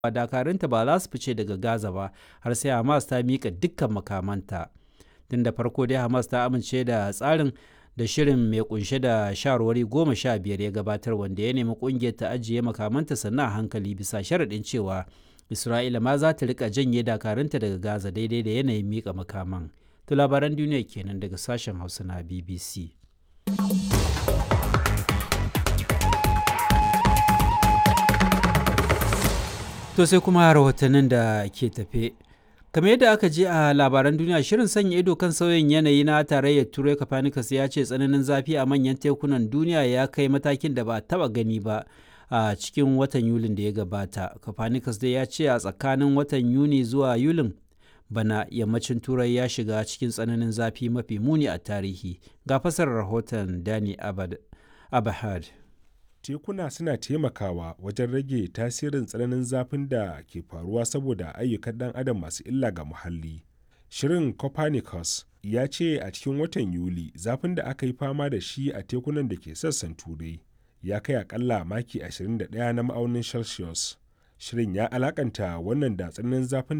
dakarunta ba za su fice daga Gaza ba har sai Hamas ta miƙa dukkan makamanta. Tun da farko dai Hamas ta amince da tsarin da shirin mai kunshe da shawarwari goma sha biyar ya gabatar wanda ya nemi kungiyar ta ajiye makamanta sannan a hankali bisa sharaɗin cewa Isra'ila ma za ta rika janye dakarunta daga Gaza daidai da yanayin miƙa makaman. To labaran duniya kenan daga sashen Hausa na BBC. To sai kuma rahotannin da ke tafe. kamar yadda aka je a labaran duniya shirin sanya ido kan sauyin yanayi na tarayyar turai copernicus ya ce tsananin zafi a manyan tekunan duniya ya kai matakin da ba a taba gani ba a cikin watan yulin da ya gabata copernicus dai ya ce a tsakanin watan yuni zuwa yulin bana yammacin turai ya shiga cikin tsananin zafi mafi muni a tarihi ga fasarar rahoton dani abahad tekuna suna taimakawa wajen rage tasirin tsananin zafin da ke faruwa saboda ayyukan ɗan adam masu illa ga muhalli. Shirin Copernicus ya ce a cikin watan Yuli zafin da aka yi fama da shi a tekunan da ke sassan turai ya kai akalla maki 21 na ma'aunin Celsius. Shirin ya alakanta wannan da tsananin zafin